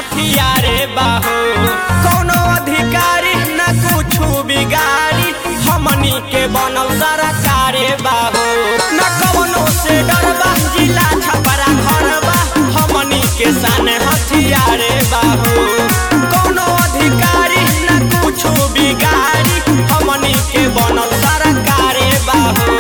हथियारे बाहो कोनो अधिकारी न कुछु बिगाड़ी हमनी के बनल सरकारे बाहो न कवनो से डरबा जिला छपरा घरबा हमनी के सान हथियारे बाहो कोनो अधिकारी न कुछु बिगाड़ी हमनी के बनल सरकारे बाहो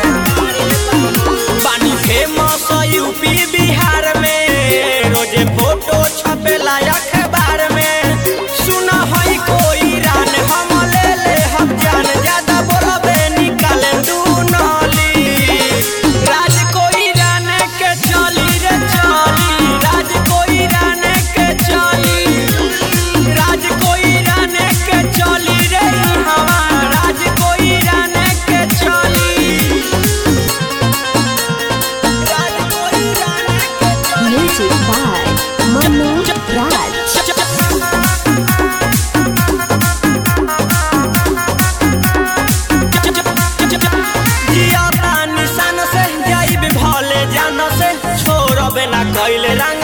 बानी फेमस यूपी बिहार में रोजे फोटो छपेला अखबार में सुन हई कोई रान हम ले ले हम जान ज्यादा बोलबे निकाले दू नली राज कोई रान के चली रे चली राज कोई रान के चली राज कोई रान के चली रे हवा राज कोई रान के चली राज कोई रान के Music by Manu Raj. जिया निशान से जाइब भले जान से छोड़बे ना कैले रंग